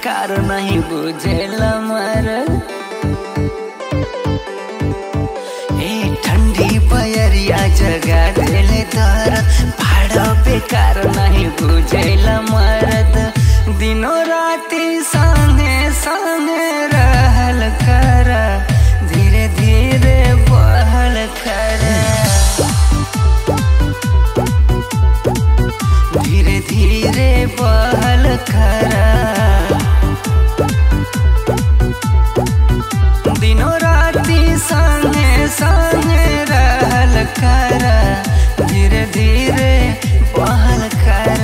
बेकार नहीं बुझेला मर ए ठंडी बयरिया जगा देले दरद भाड़ा बेकार नहीं बुझेला मरद दिनों राती संगे संगे रहल कर धीरे धीरे बहल कर धीरे धीरे बहल कर दिनों राती संगे संगे रहल कर धीरे धीरे बहल कर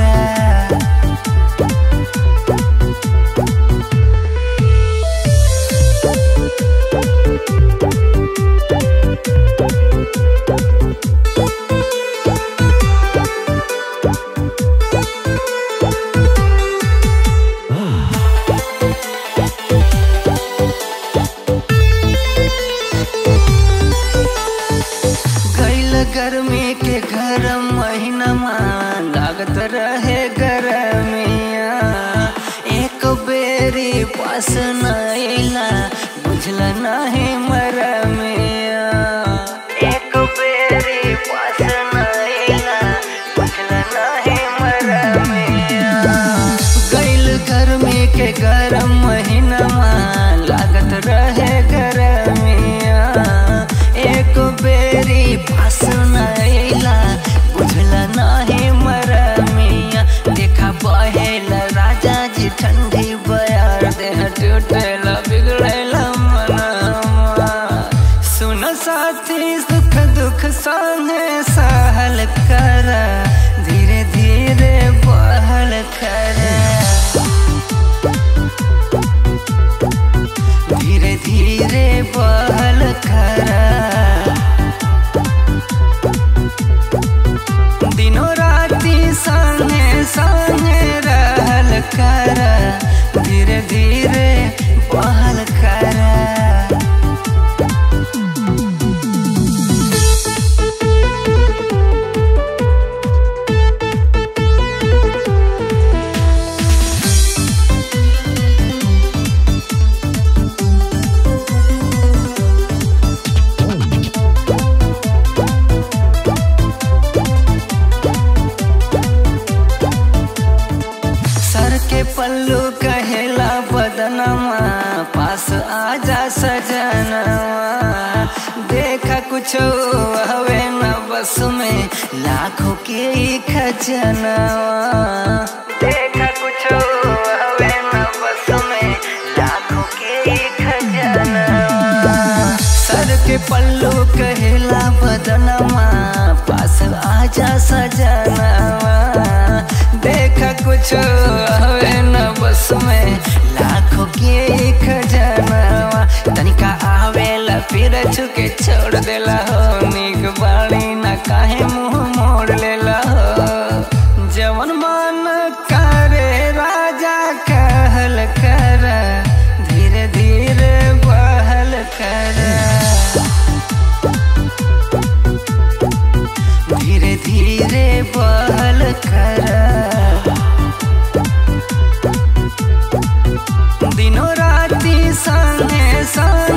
गैल गर्मी के गरम महीनमा लागत रहे गरमिया एक बेरी पास नैला बुझल नहीं मरमिया एक बेरी पास नैला बुझल नहीं मरमिया गैल गर्मी के गरम महीनमा लागत रहे गरमिया एक बेरी पास नैला बुझल नाही मरमिया देखा बहेल राजा जी ठंडी बयार देह टूटेला बिगड़ेला मनवा सुन साथी सुख दुख संगे सहल कर धीरे धीरे बहल कर धीरे धीरे बहल कर दिनों राती संगे संगे रहल कर धीरे धीरे बहल कर सर के पल्लू कहेला बदनमा पास आजा सजनवा देखा कुछ हवे न बस में लाखों के ही खजनवा देखा कुछ हवे न बस में लाखों के ही खजनवा सर के पल्लू कहेला बदनमा पास आजा सजनवा देखा कुछ हवे न बस में लाखों के खजनवा तनिका आवेला फिर छुके छोड़ देला हो निक बाड़ी न काहे मुंह मोड़ लेला हो जवन मन करे राजा कहल कर धीरे धीरे बहल कर धीरे धीरे बहल कर दिनों राती संगे संग